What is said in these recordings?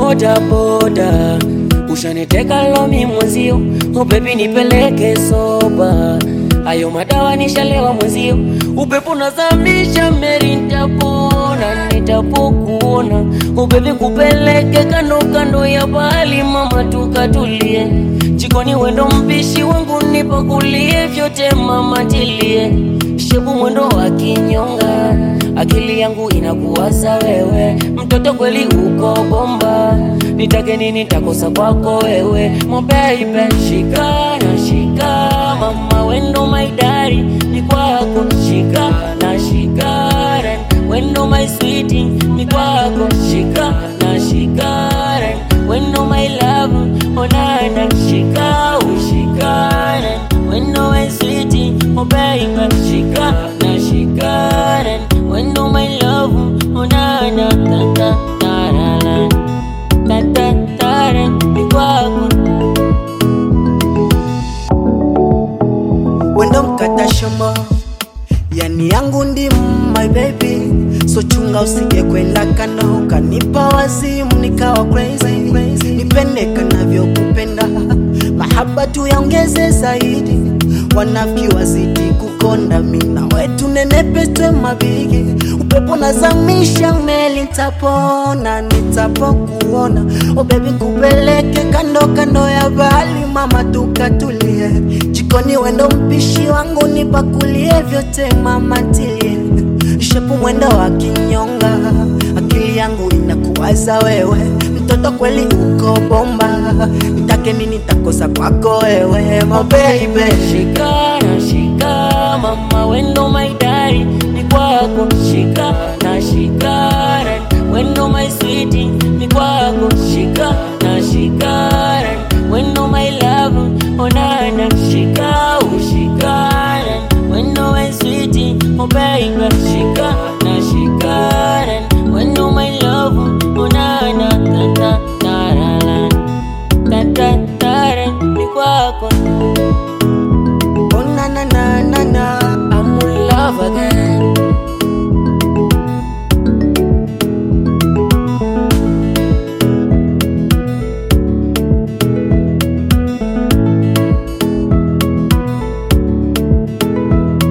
boda boda, ushaniteka lomi mwenzio, oh baby nipeleke soba, ayo madawa nishalewa mwenzio, upepo nazamisha meri, nitapona nitapokuona, oh baby kupeleke kando kando ya bahari, mama tukatulie, jikoni wendo mpishi wangu nipakulie vyote mama tilie, shepu mwendo wa kinyonga akili yangu inakuwaza wewe, mtoto kweli uko bomba, nitake nini takosa kwako wewe, mo baby, shika na shika, mama wendo maidari ni kwako, shika na shika, wendo my sweetie ni kwako, shika na shika, wendo my love, onana, shika ushika, wendo my sweetie, oh baby, shika na shika, wendo my love, onana, ta ta ta la la, ta ta ta la, ni kwako. wendo mkata shombo yani yangu ndi my baby so chunga usije kwenda kando ukanipa wazimu nikawa crazy, crazy. nipende kanavyokupenda mahaba tu yaongeze zaidi wanafiki wazidi kukonda mina wetu nenepetwe mabigi upepo nazamisha meli nitapona nitapokuona o bebi kupeleke kando kando ya bahari mama tukatulie jikoni wendo mpishi wangu nipakulie vyote mama tilie shepu mwendo wa kinyonga akili yangu inakuwaza wewe mtoto kweli uko bomba nitake nini takosa kwako wewe mo baby Shika na shika, mama wendo maidari ni kwako, shika na shika, wendo my sweetie ni kwako, shika na shika, wendo my love, onana, shika ushika, wendo my sweetie, oh baby, shika na shika, wendo my love, onana, ta ta ta la la, ta ta ta la, ni kwako. oh na na na na na I'm in love again.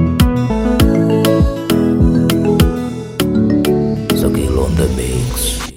Zakil on the mix.